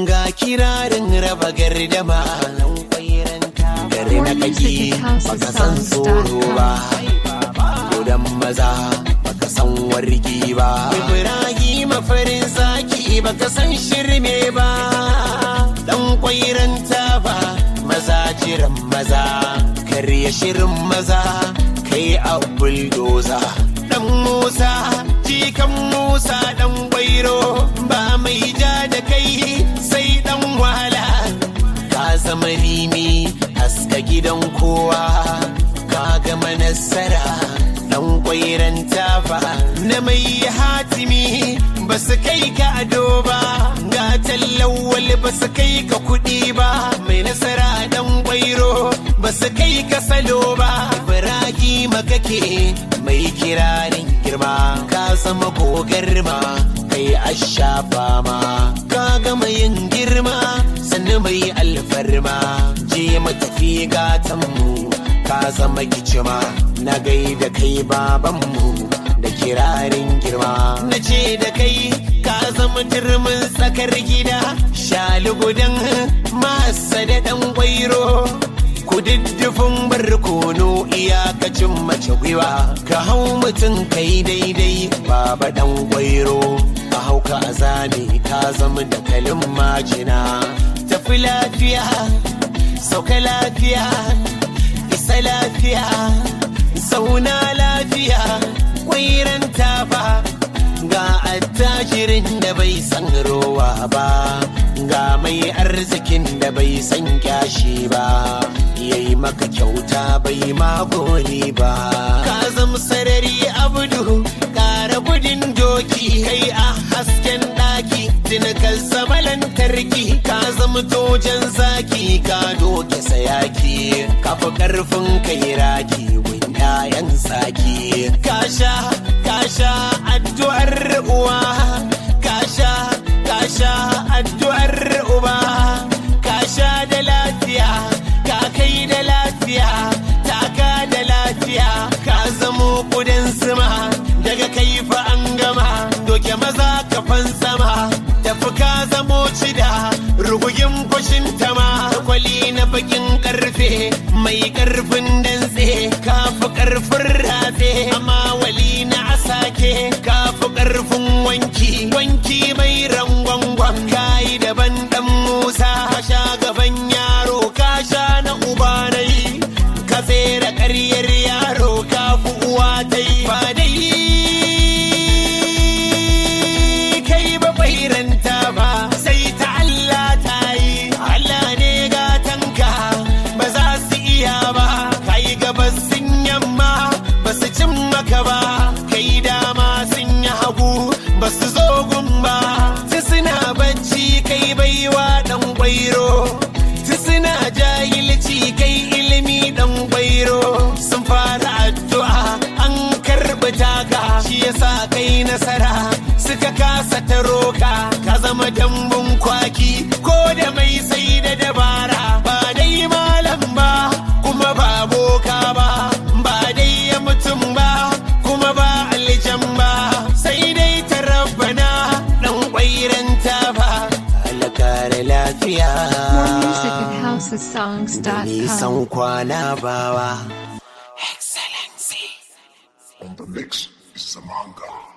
ga kirarin raba gardama gari na kaki baka san tsoro ba gudan maza baka san wargi ba ibrahim farin zaki baka san shirme ba dan kwairanta ba maza jiran maza karya shirin maza kai a buldoza dan musa jikan musa dan gwairo ba mai ja da kai sai dan wahala ka zama rimi haska gidan kowa ka gama nasara dan kwairan tafa na mai hatimi ba su kai ka ado ba ga tallawal ba su kai ka kuɗi ba mai nasara dan kwairo ba su kai ka salo ba ibrahima kake mai kirarin girma ka zama gogarma kai ashafa ma ka gama yin girma sannu mai alfarma je matafi gatanmu ka zama gicima na gaida kai babanmu da kirarin girma na ce da kai ka zama turmin tsakar gida shalugudan masa da dan gwairo kududdufin barkono iyakacin mace gwiwa ka hau mutum kai daidai baba dan gwairo ka hau ka azami ka zama da kalin majina tafi lafiya sauka lafiya isa lafiya zauna lafiya kwairan tafa ga attajirin da bai san rowa ba ga mai arzikin da bai san kyashi ba yayi maka kyauta bai magoni ba ka zama sarari abdu kara gudun doki kai a hasken daki tinikar zama lantarki ka zama tojan zaki ka doke sayaki ka fi karfin kai raki yayan saki ka sha ka sha addu'ar uwa ka sha ka sha addu'ar uba ka sha da lafiya ka kai da lafiya taka da lafiya ka zamo kudin zuma daga kai fa an gama doke maza kafan sama tafi ka zamo cida rugugin fashin tama kwali na bakin karfe mai karfin dantse ka fi karfin ratse amma wali na asake ka fi karfin wanki wanki mai rangwangwan kayi daban dan musa ka sha gaban yaro ka sha na uba nai ka tsere karyar yaro ka fi uwa ta yi ba dai kai ba bairanta ba sai ta Allah ta yi Allah ne gatanka ba za su iya ba kai gabas sun yamma ba su cin maka ba kai dama sun yi hagu ba su zo gun ba ta suna bacci kai baiwa dan gwairo ta suna jahilci kai ilimi dan gwairo sun fara addu'a an karɓi taka shi yasa kai nasara suka kasa ta roka ka zama dambun kwaki ko da mai sai da dabara ba dai malam ba kuma ba boka ba ba dai ya mutum ba kuma ba aljan ba sai dai ta rabbana dan kwairanta ba alakar lafiya More music at housesongs.com. nisan kwana bawa excellency On the mix is Samanga.